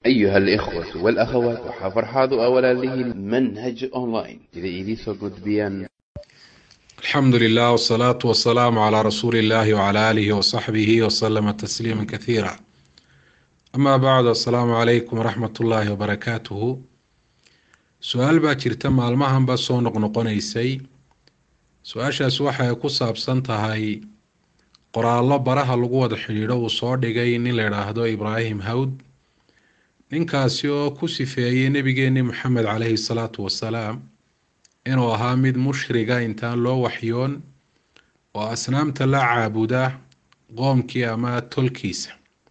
أيها الإخوة والأخوات وحفرحاض أولا له منهج أونلاين إذا إيديسو قدبيان الحمد لله والصلاة والسلام على رسول الله وعلى آله وصحبه وسلم تسليما كثيرا أما بعد السلام عليكم ورحمة الله وبركاته su-aal baa jirta maalmahanba soo noqnoqonaysay su-aashaas waxay ku saabsan tahay qoraallo baraha lagu wada xidhiidho uu soo dhigay nin la idhaahdo ibraahim hawd ninkaasi oo ku sifeeyey nebigeeni moxamed caleyhi salaatu wasalaam inuu ahaa mid mushriga intaan loo waxyoon oo asnaamta la caabuda qoomkii ama tolkiisa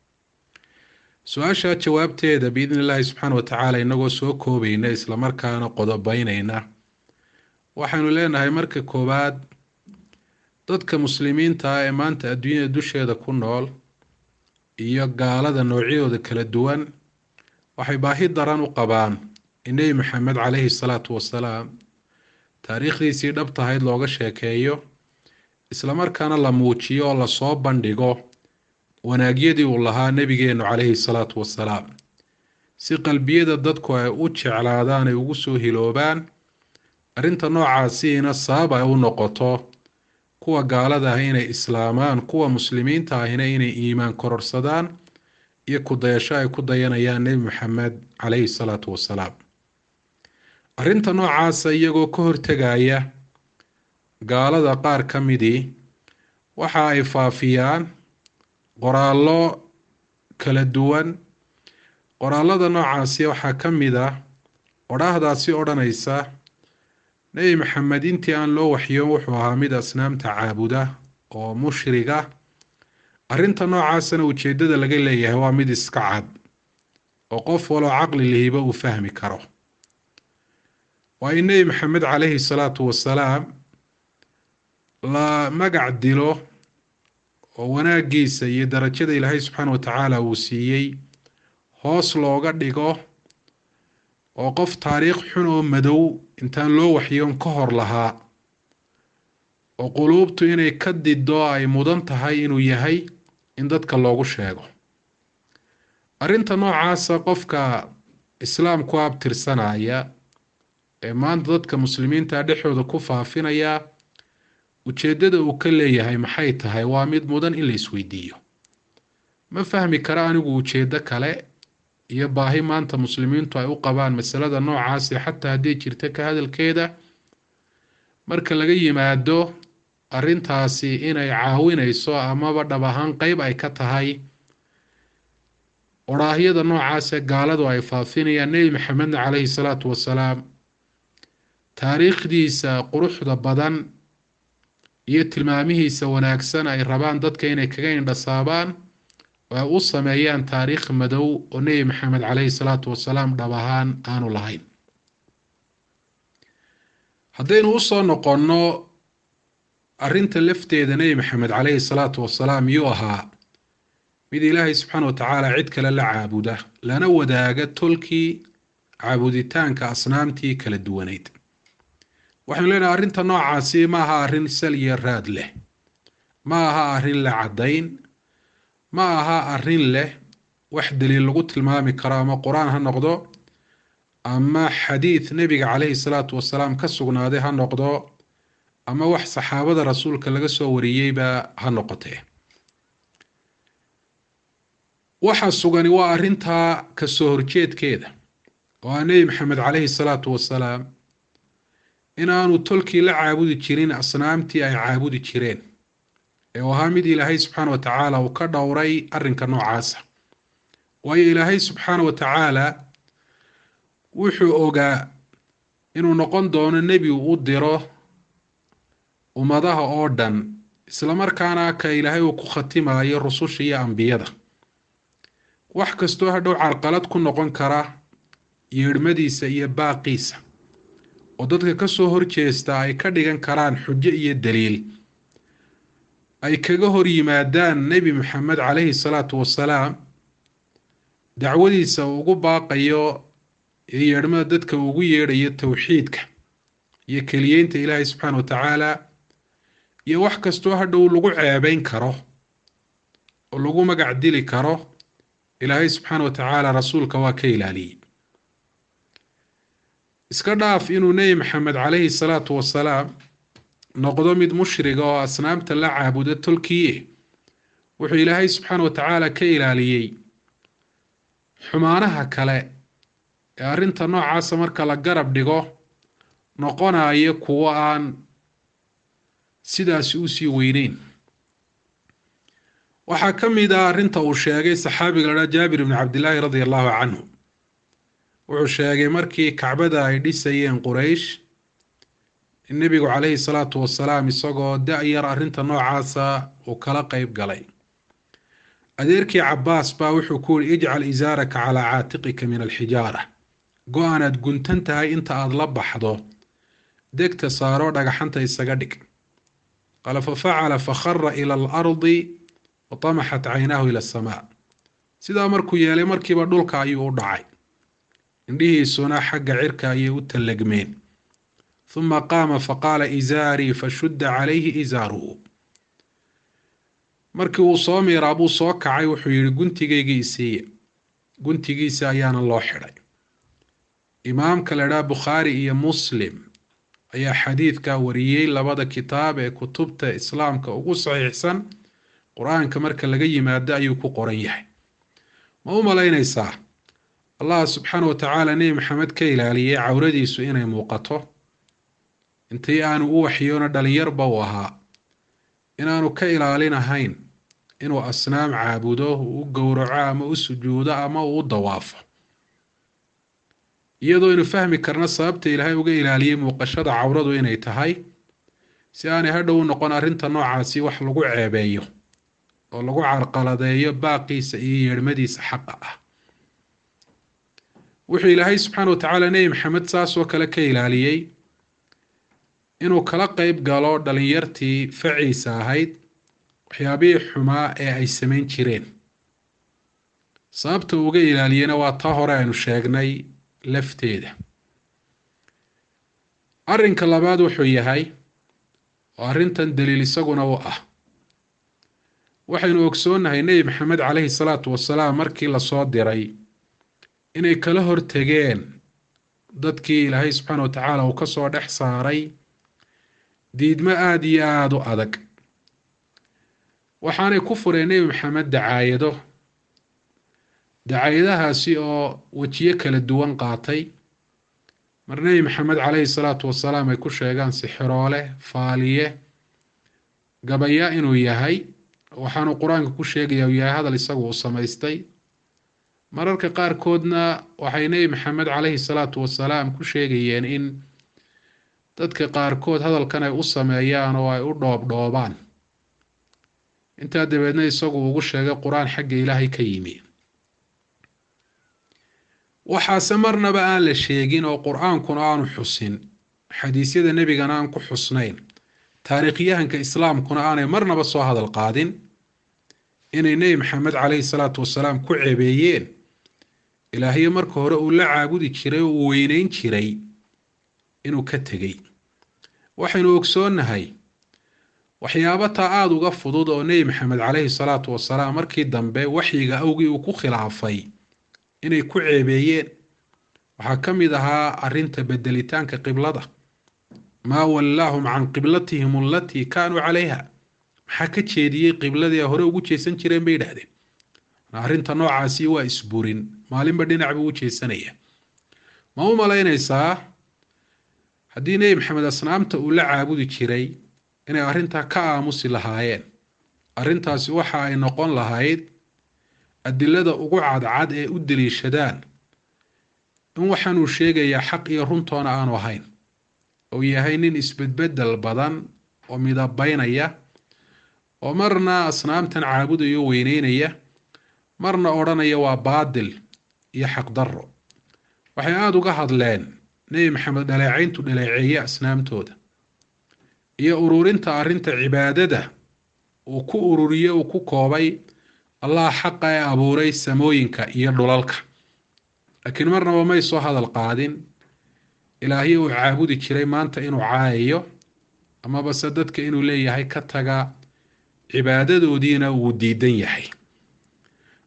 su-aasha jawaabteeda biidni illaahi subxaana wa tacaala inagoo soo koobayna islamarkaana qodobeyneyna waxaynu leenahay marka koowaad dadka muslimiinta ah ee maanta adduunyada dusheeda ku nool iyo gaalada noocyadooda kala duwan waxay baahi daran u qabaan in nebi maxamed caleyhi salaatu wasalaam taariikhdiisii dhab tahayd looga sheekeeyo islamarkaana la muujiyo oo lasoo bandhigo wanaagyadii uu lahaa nebigeenu caleyhi salaatu wasalaam si qalbiyada dadku ay u jeclaadaan ay ugu soo hiloobaan arrinta noocaasiina sabab ay u noqoto kuwa gaalada ah inay islaamaan kuwa muslimiinta ahina inay iimaan kororsadaan iyo kudayasho ay ku dayanayaan nebi maxamed caleyhi salaatu wasalaam arrinta noocaasa iyagoo ka hortegaya gaalada qaar ka midii waxa ay faafiyaan qoraallo kala duwan qoraalada noocaasi waxaa ka mid ah odhaahdaasi odhanaysa nebi maxamed intii aan loo waxyoon wuxuu ahaa mid asnaamta caabuda oo mushriga arrinta noocaasana ujeedada laga leeyahay waa mid iska cad oo qof waloo caqli lihiba uu fahmi karo waa in nebi maxamed caleyhi salaatu wasalaam la magac dilo oo wanaagiisa iyo darajada ilaahay subxaana wa tacaala uu siiyey hoos looga dhigo oo qof taariikh xun oo madow intaan loo waxyoon ka hor lahaa oo quluubtu inay ka dido ay mudan tahay inuu yahay in dadka loogu sheego arrinta noocaasa qofka islaamku abtirsanaya ee maanta dadka muslimiinta dhexdooda ku faafinaya ujeeddada uu ka leeyahay maxay tahay waa mid mudan in la isweydiiyo ma fahmi kara anigu ujeeddo kale iyo baahi maanta muslimiintu ay u qabaan masalada noocaasi xataa haddii jirta ka hadalkeeda marka laga yimaado arrintaasi inay caawinayso amaba dhab ahaan qeyb ay ka tahay odhaahyada noocaase gaaladu ay faafinayaan nebi maxamedna caleyhi salaatu wasalaam taariikhdiisa quruxda badan iyo tilmaamihiisa wanaagsan ay rabaan dadka inay kaga indhasaabaan oo ay u sameeyaan taariikh madow oo nebi maxamed caleyhi salaatu wasalaam dhab ahaan aanu lahayn haddaynu usoo noqonno arrinta lafteeda nebi maxamed caleyhi salaatu wasalaam yuu ahaa mid ilaahay subxaana wa tacaala cid kale la caabuda lana wadaaga tolkii caabuditaanka asnaamtii kala duwaneyd waxaynu leenahay arrinta noocaasi ma aha arrin sal iyo raad leh ma aha arrin la caddayn ma aha arrin leh wax daliil lagu tilmaami karo ama qur-aan ha noqdo ama xadiid nebiga caleyhi salaatu wasalaam ka sugnaaday ha noqdo ama wax saxaabada rasuulka laga soo wariyeyba ha noqotee waxa sugani waa arrintaa kasoo horjeedkeeda oo ah nebi maxamed caleyhi salaatu wasalaam inaanu tolkii la caabudi jirin asnaamtii ay caabudi jireen ee uu ahaa mid ilaahay subxaana wa tacaala uu ka dhowray arrinka noocaasa waayo ilaahay subxaana wa tacaala wuxuu ogaa inuu noqon doono nebi uu u diro ummadaha oo dhan islamarkaana ka ilaahay uu ku khatimayo rususha iyo ambiyada wax kastoo hadhow carqalad ku noqon kara yeedhmadiisa iyo baaqiisa oo dadka kasoo horjeesta ay ka dhigan karaan xujo iyo daliil ay kaga hor yimaadaan nebi maxamed caleyhi salaatu wasalaam dacwadiisa uu ugu baaqayo iyo yeedhmada dadka uu ugu yeedhayo towxiidka iyo keliyeynta ilaahay subxaana wa tacaala iyo wax kastoo hadhow lagu ceebeyn karo oo lagu magac dili karo ilaahay subxaana wa tacaala rasuulka waa ka ilaaliyey iska dhaaf inuu nebi maxamed calayhi salaatu wasalaam noqdo mid mushriga oo asnaamta la caabuda tolkiye wuxuu ilaahay subxaana wa tacaala ka ilaaliyey xumaanaha kale ee arrinta noocaasa marka la garab dhigo noqonayo kuwo aan sidaasi usii weyneyn waxaa ka mid ah arrinta uu sheegay saxaabiga la dhaa jaabir ibni cabdillaahi radia allahu canhu wuxuu sheegay markii kacbada ay dhisayeen quraysh in nebigu calayhi salaatu wasalaam isagoo da-yar arrinta noocaasa uu kala qeyb galay adeerkii cabaas baa wuxuu ku yihi ijcal isaaraka calaa caatiqika min alxijaara go-aanaad guntan tahay inta aada la baxdo degta saaroo dhagaxanta isaga dhig qaala fa facala fakhara ila alardi wa tamaxat caynaahu ila asamaa sidaa markuu yeelay markiiba dhulka ayuu u dhacay indhihiisuna xagga cirka ayay u tallagmeen huma qaama faqaala isaarii fashudda calayhi isaaruhu markii uu soo miiraa buu soo kacay wuxuu yihi guntigaygii isiiya guntigiisa ayaana loo xidhay imaamka la idhaha bukhaari iyo muslim ayaa xadiidka wariyey labada kitaab ee kutubta islaamka ugu saxiixsan qur-aanka marka laga yimaado ayuu ku qoran yahay ma u malaynaysaa allah subxaana wa tacaala nebi maxamed ka ilaaliyey cawradiisu inay muuqato intii aanu u waxyoono dhalinyarba uu ahaa inaanu ka ilaalinahayn inuu asnaam caabudo uu u gowraco ama u sujuudo ama uu u dawaafo iyadoo aynu fahmi karno sababta ilaahay uga ilaaliyey muuqashada cawradu inay tahay si aanay hadhow u noqon arrinta noocaasi wax lagu ceebeeyo oo lagu carqaladeeyo baaqiisa iyo yeedhmadiisa xaqa ah wuxuu ilaahay subxaana wa tacaala nebi maxamed saas oo kale ka ilaaliyey inuu kala qeyb galo dhalinyartii faciisa ahayd waxyaabihii xumaa ee ay samayn jireen sababta uga ilaaliyena waa taa hore aynu sheegnay lafteeda arrinka labaad wuxuu yahay oo arrintan daliil isaguna u ah waxaynu ogsoonnahay nebi maxamed caleyhi salaatu wasalaam markii lasoo diray inay kala hortegeen dadkii ilaahay subxaana wa tacaala uu kasoo dhex saaray diidmo aada iyo aada u adag waxaanay ku fureen nebi maxamed dacaayado dacaayadahaasi oo wejiyo kala duwan qaatay mar nebi maxamed caleyhi salaatu wasalaam ay ku sheegaan sixiroole faaliye gabaya inuu yahay waxaanu qur-aanka ku sheegaya uu yahay hadal isagu uu samaystay mararka qaarkoodna waxay nebi maxamed caleyhi salaatu wasalaam ku sheegayeen in dadka qaarkood hadalkan ay u sameeyaan oo ay u dhoobdhoobaan intaa dabeedna isagu ugu sheegay qur-aan xagga ilaahay ka yimi waxaase marnaba aan la sheegin oo qur-aankuna aanu xusin xadiisyada nebigana aan ku xusnayn taariikhyahanka islaamkuna aanay marnaba soo hadal qaadin inay nebi maxamed caleyhi salaatu wasalaam ku ceebeeyeen ilaahyo marka hore uu la caabudi jiray oo uu weyneyn jiray inuu ka tegey waxaynu ogsoonnahay waxyaabo taa aada uga fudud oo nebi maxamed caleyhi salaatu wasalaam markii dambe waxyiga awgii uu ku khilaafay inay ku ceebeeyeen waxaa ka mid ahaa arrinta bedelitaanka qiblada maa wallaahum can qiblatihim alatii kaanuu calayha maxaa ka jeediyey qibladii a hore ugu jeesan jireen bay yidhaahdeen arrinta noocaasi waa isburin maalinba dhinac buu u jeesanaya ma u malaynaysaa haddii nebi maxamed asnaamta uu la caabudi jiray inay arrintaa ka aamusi lahaayeen arrintaasi waxa ay noqon lahayd adilada ugu cadcad ee u daliishadaan in waxaanuu sheegayaa xaq iyo runtoona aanu ahayn ou yahay nin isbedbedel badan oo midabaynaya oo marna asnaamtan caabudaya o weyneynaya marna odhanaya waa baadil iyo xaqdarro waxay aada uga hadleen nebi maxamed dhaleecayntu dhaleeceeye asnaamtooda iyo ururinta arrinta cibaadada uu ku ururiye uu ku koobay allah xaqa ee abuuray samooyinka iyo dhulalka laakiin marnaba may soo hadal qaadin ilaahyo uu caabudi jiray maanta inuu caayayo amabase dadka inuu leeyahay ka taga cibaadadoodiina wuu diidan yahay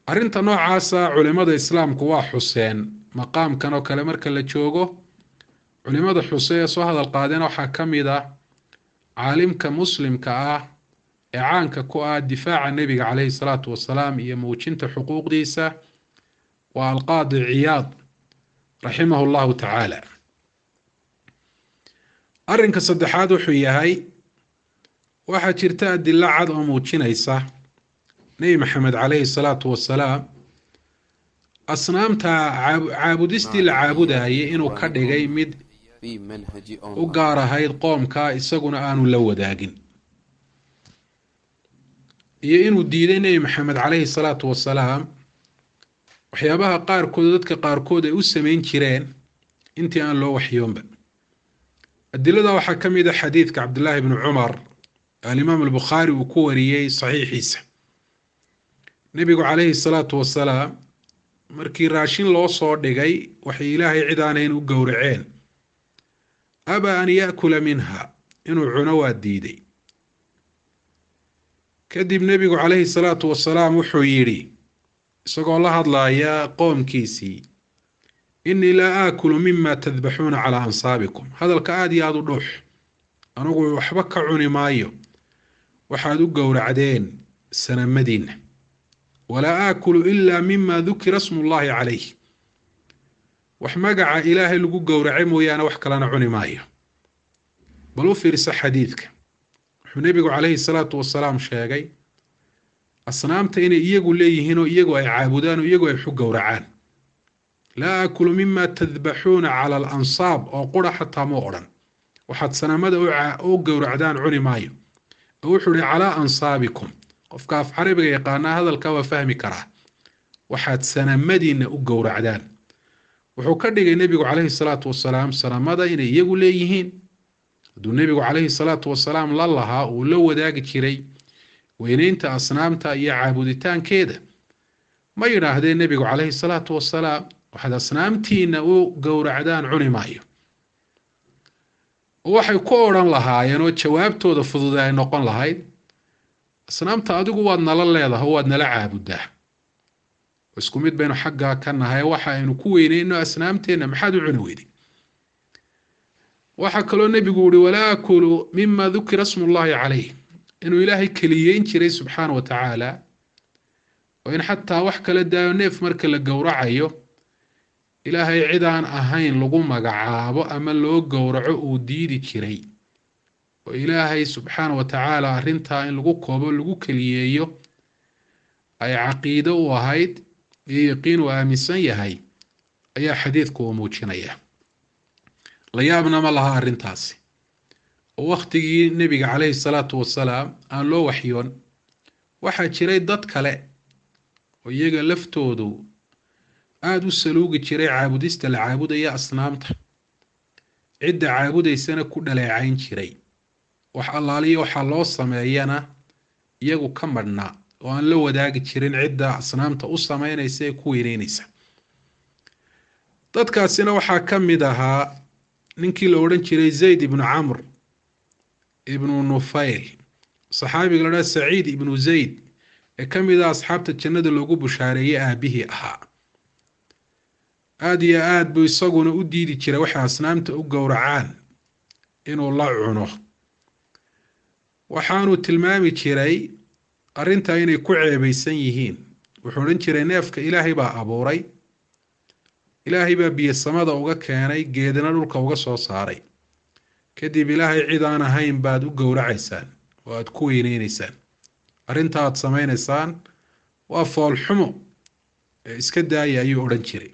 arrinta noocaasa culimada islaamku waa xuseen maqaamkan oo kale marka la joogo culimada xuse ee soo hadal qaadeen waxaa ka mid ah caalimka muslimka ah ee caanka ku ah difaaca nebiga caleyhi salaatu wasalaam iyo muujinta xuquuqdiisa waa alqaadi ciyaad raximahu llahu tacaala arrinka saddexaad wuxuu yahay waxaa jirta adilo cad oo muujinaysa nebi maxamed caleyhi salaatu wasalaam asnaamta caabudistii la caabudayay inuu ka dhigay mid u gaar ahayd qoomka isaguna aanu la wadaagin iyo inuu diiday nebi maxamed caleyhi salaatu wasalaam waxyaabaha qaarkood dadka qaarkood ay u sameyn jireen intii aan loo waxyoonba adilada waxaa ka mid a xadiidka cabdillaahi bni cumar alimaam albukhaari uu ku wariyey saxiixiisa nebigu caleyhi salaatu wasalaam markii raashin loo soo dhigay waxay ilaahay cid aanayn u gowraceen abaa an yaakula minha inuu cuno waa diiday kadib nebigu caleyhi salaatu wasalaam wuxuu yidhi isagoo la hadlaya qoomkiisii innii laa aakulu mima tadbaxuuna calaa ansaabikum hadalka aada iyo aada u dhuux anugu waxba ka cuni maayo waxaad u gowracdeen sanamadiinna walaa aakulu ilaa mima dukira smu llahi calayh wax magaca ilaahay lagu gowracay mooyaane wax kalena cuni maayo bal u fiirsa xadiidka wuxuu nebigu caleyhi salaatu wasalaam sheegay asnaamta inay iyagu leeyihiin oo iyagu ay caabudaan oo iyagu ay xu gowracaan laa aakulu mima tadbaxuuna cala alansaab oo qura xataa ma odhan waxaad sanamada u gowracdaan cuni maayo oo wuxuu ihi calaa ansaabikum qofka af carabiga yaqaanaa hadalkaa waa fahmi karaa waxaad sanamadiinna u gowracdaan wuxuu ka dhigay nebigu caleyhi salaatu wasalaam sanamada inay iyagu leeyihiin hadduu nebigu caleyhi salaatu wasalaam la lahaa uu la wadaagi jiray weyneynta asnaamta iyo caabuditaankeeda ma yidhaahdeen nebigu caleyhi salaatu wasalaam waxaad asnaamtiina u gowracdaan cuni maayo waxay ku odhan lahaayeen oo jawaabtooda fududa ay noqon lahayd asnaamta adigu waad nala leedahay waad nala caabudaa isku mid baynu xaggaa ka nahay waxa aynu ku weyneyno asnaamteenna maxaad u cuni weyday waxaa kaloo nebigu yihi walaa akulu mima dukira smu llahi calayh inuu ilaahay keliyeyn jiray subxaana wa tacaala oo in xataa wax kala daayo neef marka la gowracayo ilaahay cid aan ahayn lagu magacaabo ama loo gowraco uu diidi jiray oo ilaahay subxaana wa tacaala arrintaa in lagu koobo lagu keliyeeyo ay caqiido u ahayd iyo yaqiin uu aaminsan yahay ayaa xadiidku uu muujinaya la yaabna ma laha arrintaasi oo wakhtigii nebiga caleyhi salaatu wasalaam aan loo waxyoon waxaa jiray dad kale oo iyaga laftoodu aada u saluugi jiray caabudista la caabudaya asnaamta cidda caabudaysana ku dhaleecayn jiray wax allaaliyo waxaa loo sameeyana iyagu ka madhnaa oo aan la wadaagi jirin cidda asnaamta u sameynaysa ee ku weyneynaysa dadkaasina waxaa ka mid ahaa ninkii la odhan jiray zayd ibnu camr ibnu nufayl saxaabiga la dhaha saciid ibnu zayd ee ka mid ah asxaabta jannada loogu bushaareeyey aabihii ahaa aada iyo aada buu isaguna u diidi jiray waxay asnaamta u gowracaan inuu la cuno waxaanuu tilmaami jiray arrintaa inay ku ceebaysan yihiin wuxuu odhan jiray neefka ilaahay baa abuuray ilaahay baa biyo samada uga keenay geedana dhulka uga soo saaray kadib ilaahay cid aan ahayn baad u gowracaysaan oo aada ku weyneyneysaan arrinta aad sameynaysaan waa foolxumo ee iska daaya ayuu odhan jiray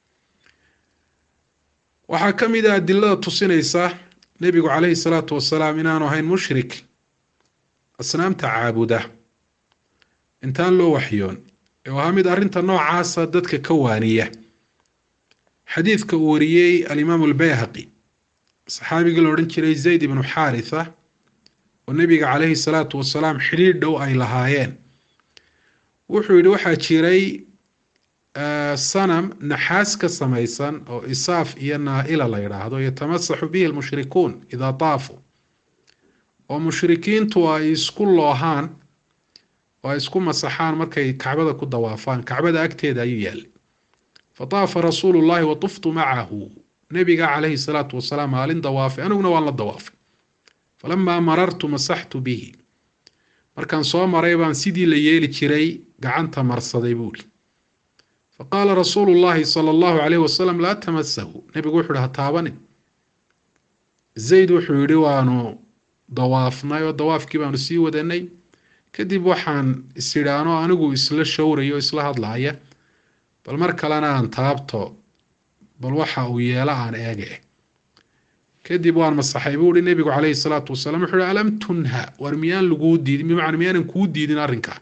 waxaa ka mid ah adilada tusinaysa nebigu caleyhi salaatu wasalaam inaanu ahayn mushrik asnaamta caabuda intaan loo waxyoon ee ahaa mid arrinta noocaasa dadka ka waaniya xadiidka uu wariyey alimaamu albayhaqi saxaabigii la odhan jiray zayd ibnu xaaritha oo nebiga caleyhi salaatu wasalaam xidhiidh dhow ay lahaayeen wuxuu yidhi waxaa jiray sanam naxaas ka samaysan oo isaaf iyo naa-ila la yidhaahdo yatamasaxu bihi lmushrikuun idaa taafuu oo mushrikiintu ay isku loohaan oo ay isku masaxaan markay kacbada ku dawaafaan kacbada agteeda ayuu yaallay fataafa rasuulu llahi wa tuftu macahu nabiga calayhi salaatu wasalaam maalin dawaafay aniguna waan la dawaafay falamaa marartu masaxtu bihi markaan soo maray baan sidii la yeeli jiray gacanta marsaday buuri faqaala rasuulu llahi sala allahu calayhi wasalam laa tamasahu nebigu wuxu uhi ha taabanin zayd wuxuu yidhi waanu dawaafnay oo dawaafkii baanu sii wadanay kadib waxaan isidhaano anigu isla showrayo isla hadlaaya bal mar kalena aan taabto bal waxa uu yeelo aan eege kadib waan masaxay buu uhi nebigu calayhi salaatu wasalaam wuxuu uhi alam tunha war miyaan laguu diidin bimacnaa miyaanan kuu diidin arrinkaa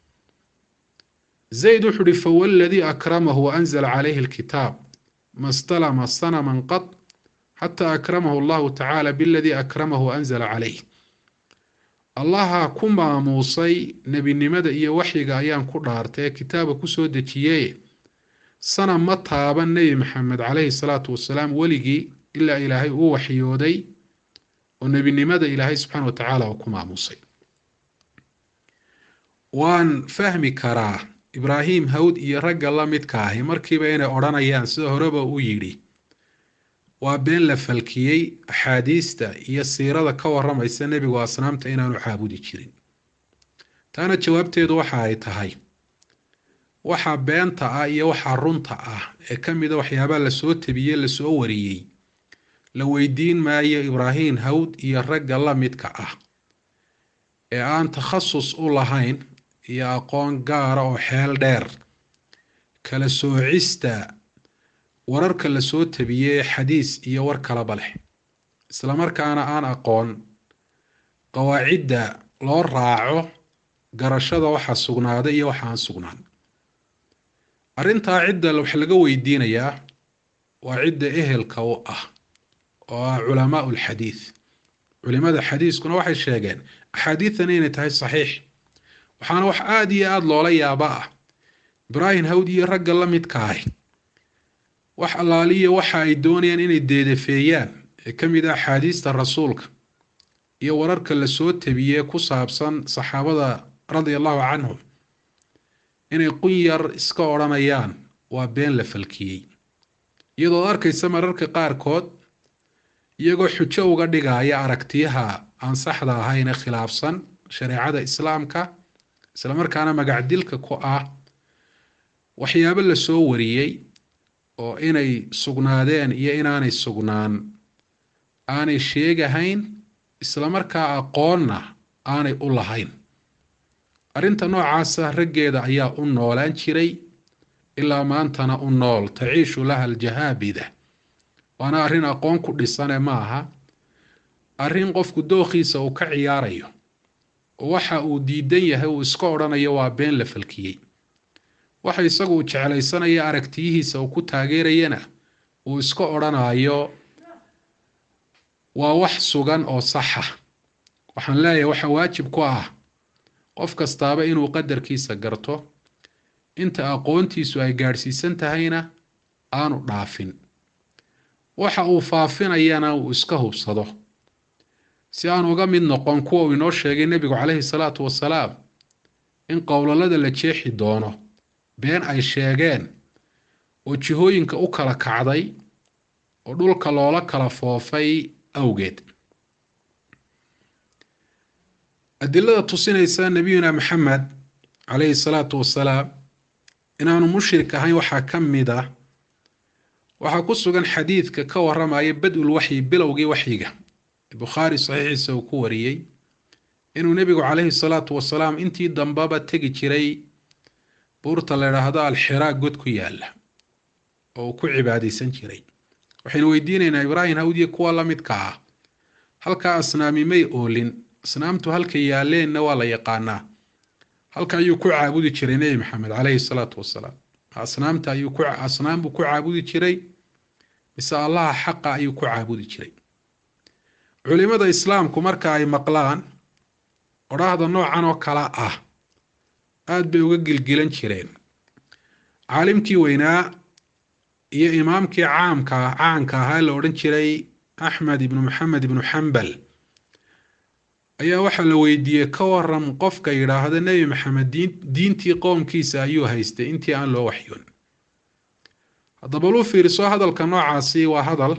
zayd wuxuu uhi fawalladii akramahu wa anzala calayhi alkitaab ma stalama sanaman qad xataa akramahu allahu tacaala biladii akramahu wa anzala calayh allaha ku maamuusay nebinimada iyo waxyiga ayaan ku dhaartay ee kitaabka kusoo dejiyey sana ma taaban nebi maxamed calayhi salaatu wasalaam weligii ilaa ilaahay uu waxyooday oo nebinimada ilaahay subxaana wa tacaala uu ku maamuusay waan fahmi karaa ibraahim hawd iyo ragga la midka ahi markiiba inay odhanayaan sida horeba u yidhi waa been la falkiyey axaadiista iyo siirada ka waramaysa nebigu asnaamta inaanu caabudi jirin taana jawaabteedu waxa ay tahay waxa beenta ah iyo waxa runta ah ee ka mida waxyaabaha lasoo tabiyey lasoo wariyey la weydiin maayo ibraahim hawd iyo ragga la midka ah ee aan takhasus u lahayn iyo aqoon gaara oo xeel dheer kala soocista wararka lasoo tabiyey xadiis iyo war kalaba leh islamarkaana aan aqoon qawaacidda loo raaco garashada waxa sugnaaday iyo waxa aan sugnaan arrintaa cidda wax laga weydiinayaa waa cidda ehelka u ah oo ah culamaau lxadiid culimada xadiiskuna waxay sheegeen axaadiidani inay tahay saxiix waxaana wax aada iyo aada loola yaaba ah ibraahim hawd iyo ragga la midka ahi wax allaaliya waxa ay doonayaan inay deedafeeyaan ee ka mid ah axaadiista rasuulka iyo wararka lasoo tabiyee ku saabsan saxaabada radia allahu canhum inay qun yar iska odhanayaan waa been la falkiyey iyadoo arkaysa mararka qaarkood iyagoo xujo uga dhigaya aragtiyaha aan saxda ahayn ee khilaafsan shareecada islaamka islamarkaana magacdilka ku ah waxyaabo lasoo wariyey oo inay sugnaadeen iyo inaanay sugnaan aanay sheegahayn islamarkaa aqoonna aanay u lahayn arrinta noocaasa raggeeda ayaa u noolaan jiray ilaa maantana u nool taciishu laha aljahaabida waana arrin aqoon ku dhisane ma aha arrin qofku dookhiisa uu ka ciyaarayo oo waxa uu diidan yahay uu iska odhanayo waa been la falkiyey waxa isagu uu jeclaysanaya aragtiyihiisa uu ku taageerayana uu iska odhanayo waa wax sugan oo saxa waxaan leeyahay waxa waajib ku ah qof kastaaba inuu qadarkiisa garto inta aqoontiisu ay gaadhsiisan tahayna aanu dhaafin waxa uu faafinayana uu iska hubsado si aan uga mid noqon kuwa uu inoo sheegay nebigu calayhi salaatu wasalaam in qowlalada la jeexi doono been ay sheegeen oo jihooyinka u kala kacday oo dhulka loola kala foofay awgeed adilada tusinaysa nebiyuna maxamed calayhi salaatu wasalaam inaanu mushrik ahayn waxaa ka mid ah waxaa ku sugan xadiidka ka waramaya bad-ul waxyi bilowgii waxyiga bukhaari saxiixiisa uu ku wariyey inuu nebigu calayhi salaatu wasalaam intii dambaba tegi jiray buurta la idhaahdo alxiraa god ku yaala oo uu ku cibaadaysan jiray waxaynu weydiinaynaa ibraahim hawdiye kuwa la midka ah halkaa asnaami may oolin asnaamtu halka yaalleenna waa la yaqaanaa halka ayuu ku caabudi jiray nebi maxamed calayhi salaatu wasalaam asnaamta ayuu ku asnaam buu ku caabudi jiray mise allaha xaqa ayuu ku caabudi jiray culimada islaamku marka ay maqlaan odhaahda noocan oo kale ah aada bay uga gilgilan jireen caalimkii weynaa iyo imaamkii caamka caanka ahaa la odhan jiray axmed ibnu maxamed ibnu xambal ayaa waxaa la weydiiyey ka waram qofka yidhaahda nebi maxamed diin diintii qoomkiisa ayuu haystay intii aan loo waxyoon haddaba lu fiiriso hadalka noocaasi waa hadal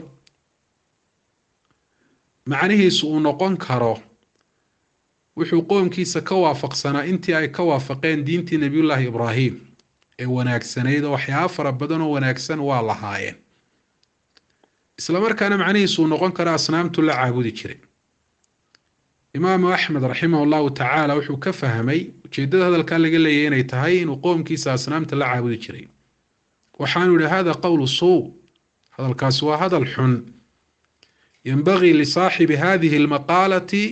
macnihiisu uu noqon karo wuxuu qoomkiisa ka waafaqsanaa intii ay ka waafaqeen diintii nebiyullaahi ibraahim ee wanaagsanayd oo waxyaaba fara badan oo wanaagsan waa lahaayeen isla markaana macnihiisu uu noqon karo asnaamtu la caabudi jiray imaamu axmed raximah llahu tacaala wuxuu ka fahmay ujeedada hadalkaa laga leeyahy inay tahay inuu qoomkiisa asnaamta la caabudi jiray waxaanu yihi hada qowlu suu hadalkaasi waa hadal xun yanbagii lisaaxibi hadihi lmaqaalati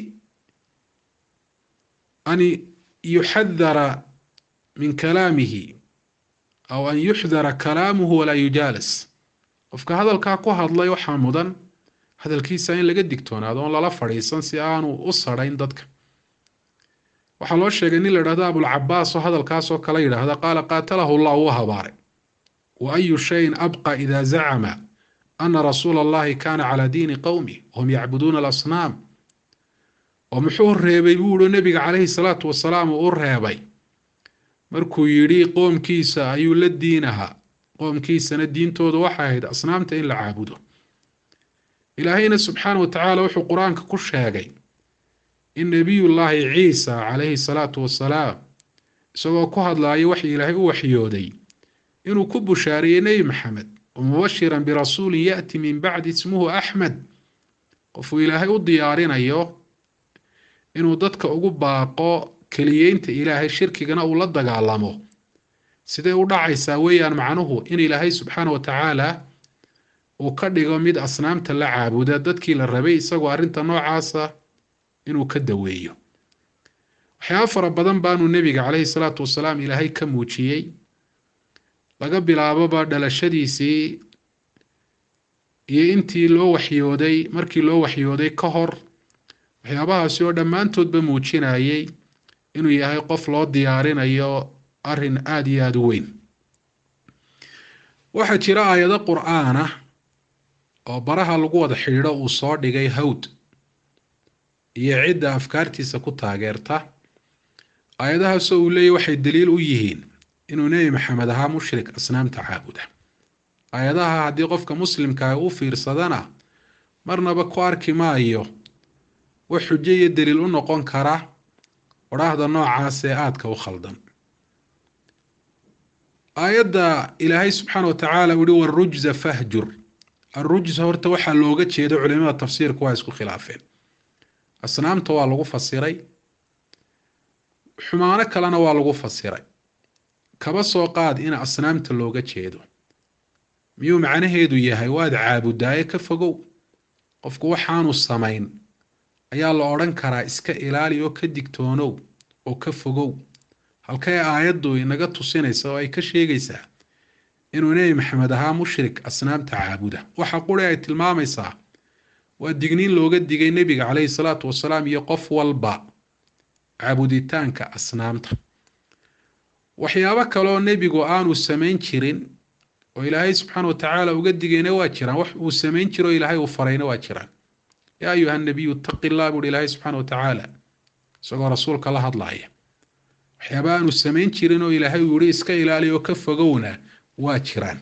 an yuxadara min kalaamihi aw an yuxdara kalaamuhu walaa yujaalas qofka hadalkaa ku hadlay waxaa mudan hadalkiisa in laga digtoonaado oon lala fadhiisan si aanu u sarhayn dadka waxaa loo sheegay nin la yidhahdo abulcabaas oo hadalkaasoo kale yidhaahda qaala qaatalahu llah wuu habaaray wa ayu shayin abqa ida zacama ana rasuula allahi kaana calaa diini qowmi wahum yacbuduuna alasnaam oo muxuu reebay buu ihi nebiga calayhi salaatu wasalaam uu u reebay markuu yidhi qoomkiisa ayuu la diin ahaa qoomkiisana diintooda waxay ahayd asnaamta in la caabudo ilaahayna subxaana wa tacaala wuxuu qur-aanka ku sheegay in nebiyullaahi ciisa calayhi salaatu wasalaam isagoo ku hadlaaya wax ilaahay u waxyooday inuu ku bushaariyey nebi maxamed wamubashiran birasuulin yaati min bacdi ismuhu axmed qofuu ilaahay u diyaarinayo inuu dadka ugu baaqo keliyeynta ilaahay shirkigana uu la dagaalamo siday u dhacaysaa weeyaan macnuhu in ilaahay subxaana wa tacaala uu ka dhigo mid asnaamta la caabuda dadkii la rabay isagoo arrinta noocaasa inuu ka daweeyo waxyaaba fara badan baanuu nebiga caleyhi salaatu wasalaam ilaahay ka muujiyey laga bilaaboba dhalashadiisii iyo intii loo waxyooday markii loo waxyooday ka hor waxyaabahaasi oo dhammaantoodba muujinayay inuu yahay qof loo diyaarinayo arrin aada iyo aada u weyn waxaa jira aayado qur-aan ah oo baraha lagu wada xidhiidho uu soo dhigay hawd iyo cidda afkaartiisa ku taageerta aayadahaasoo uu leeyahy waxay daliil u yihiin inuu nebi maxamed ahaa mushrik asnaamta caabuda aayadaha haddii qofka muslimkaa u fiirsadana marnaba ku arki maayo wax xujo iyo daliil u noqon kara odhaahda noocaas ee aadka u khaldan aayadda ilaahay subxaana wa tacaala uhi warujza fahjur arujza horta waxaa looga jeeda culimada tafsiirka waa isku khilaafeen asnaamta waa lagu fasiray xumaano kalena waa lagu fasiray kaba soo qaad in asnaamta looga jeedo miyuu macnaheedu yahay waad caabudaaye ka fogow qofku waxaanu samayn ayaa la odhan karaa iska ilaali oo ka digtoonow oo ka fogow halkee aayaddu inaga tusinaysa oo ay ka sheegaysaa inuu nebi maxamed ahaa mushrik asnaamta caabuda waxa quri ay tilmaamaysaa waa digniin looga digay nebiga caleyhi salaatu wasalaam iyo qof walba caabuditaanka asnaamta waxyaabo kaleoo nebigu aanu samayn jirin oo ilaahay subxaana wa tacaala uga digayna waa jiraan wax uu samayn jiro o ilaahay uu farayna waa jiraan yaa ayuha nabiyu taqi llah buuhi ilaahay subxaana wa tacaala isagoo rasuulka la hadlaaya waxyaaba aanu samayn jirin oo ilaahay uu yihi iska ilaaliya oo ka fogowna waa jiraan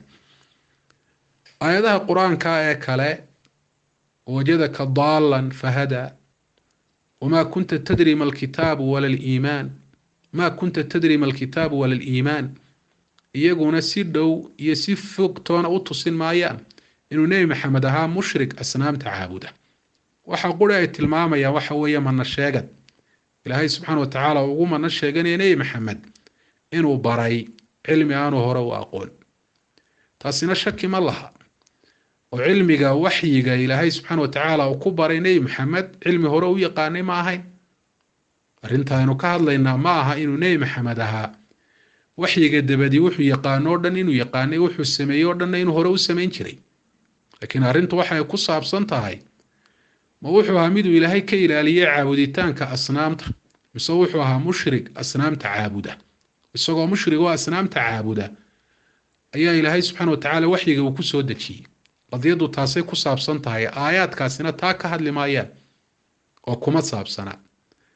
aayadaha qur-aanka ee kale wajadaka daalan fahada wamaa kunta tadri ma alkitaabu wala liimaan maa kunta tadri ma alkitaabu wala liimaan iyaguna si dhow iyo si fog toona u tusin maayaan inuu nebi maxamed ahaa mushrik asnaamta caabuda waxa quri ay tilmaamayaan waxa weeye mana sheegad ilaahay subxaana wa tacaala ugu mana sheeganaya nebi maxamed inuu baray cilmi aanu hore u aqoon taasina shaki ma laha oo cilmiga waxyiga ilaahay subxaana wa tacaala uu ku baray nebi maxamed cilmi hore u yaqaanay ma ahayn arrintaaynu ka hadlaynaa ma aha inuu nebi maxamed ahaa waxyiga dabadii wuxuu yaqaano o dhan inuu yaqaanay wuxuu sameeyey o dhanna inuu hore u samayn jiray laakiin arrintu waxay ku saabsan tahay ma wuxuu ahaa miduu ilaahay ka ilaaliyey caabuditaanka asnaamta mise wuxuu ahaa mushrig asnaamta caabuda isagoo mushrig oo asnaamta caabuda ayaa ilaahay subxaana wa tacaala waxyiga uu ku soo dejiyey qadiyaddu taasay ku saabsan tahay aayaadkaasina taa ka hadli maayaan oo kuma saabsana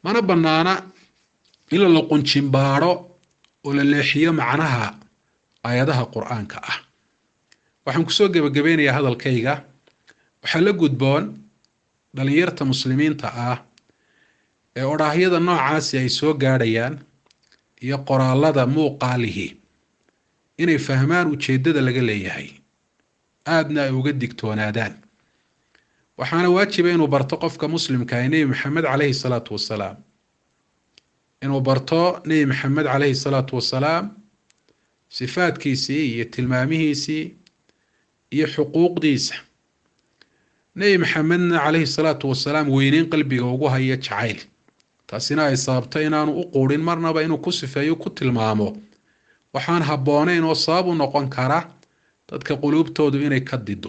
mana bannaana in la luqunjimbaadho oo la leexiyo macnaha aayadaha qur-aanka ah waxaan kusoo gebagabeynayaa hadalkayga waxaa la gudboon dhalinyarta muslimiinta ah ee odhaahyada noocaasi ay soo gaadhayaan iyo qoraalada muuqaalihi inay fahmaan ujeeddada laga leeyahay aadna ay uga digtoonaadaan waxaana waajiba inuu barto qofka muslimka ah nebi maxamed caleyhi salaatu wasalaam inuu barto nebi maxamed caleyhi salaatu wasalaam sifaadkiisii iyo tilmaamihiisii iyo xuquuqdiisa nebi maxamedna caleyhi salaatu wasalaam weyneyn qalbiga ugu haya jacayl taasina ay sababto inaanu u quudhin marnaba inuu ku sifeeyo ku tilmaamo waxaan habbooneyn oo sabab u noqon kara dadka quluubtoodu inay ka dido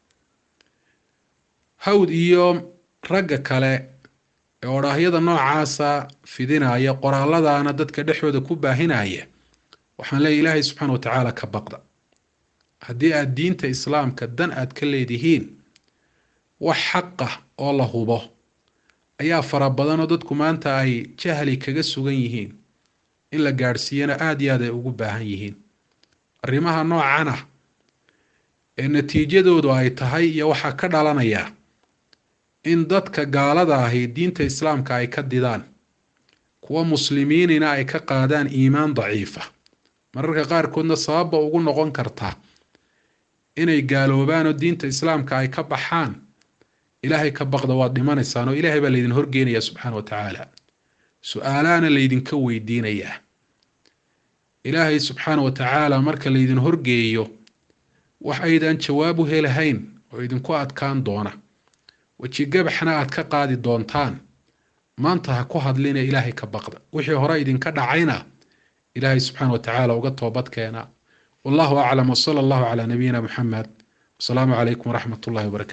hawd iyo ragga kale ee odhaahyada noocaasa fidinaya qoraaladaana dadka dhexdooda ku baahinaya waxaan leeya ilaahay subxaana wa tacaala ka baqda haddii aada diinta islaamka dan aad ka leedihiin wax xaqa oo la hubo ayaa fara badanoo dadku maanta ay jahli kaga sugan yihiin in la gaadhsiiyana aada iyo aad ay ugu baahan yihiin arrimaha noocan ah ee natiijadoodu ay tahay iyo waxaa ka dhalanaya in dadka gaalada ahi diinta islaamka ay ka didaan kuwa muslimiinina ay ka qaadaan iimaan daciifa mararka qaarkoodna sababba ugu noqon karta inay gaaloobaan oo diinta islaamka ay ka baxaan ilaahay ka baqda waad dhimanaysaan oo ilaahay baa laydin horgeenayaa subxaana wa tacaala su-aalaana laydinka weydiinayaa ilaahay subxaana wa tacaala marka laydin horgeeyo wax aydan jawaab u helahayn oo idinku adkaan doona wejigabaxna aad ka qaadi doontaan maanta ha ku hadlina ilaahay ka baqda wixii hore idinka dhacayna ilaahay subxaana wa tacaala uga toobad keena wallahu aclam wsala allahu calaa nabiyina muxamed wasalaamu calaykum waraxmat ullahi wabarakatu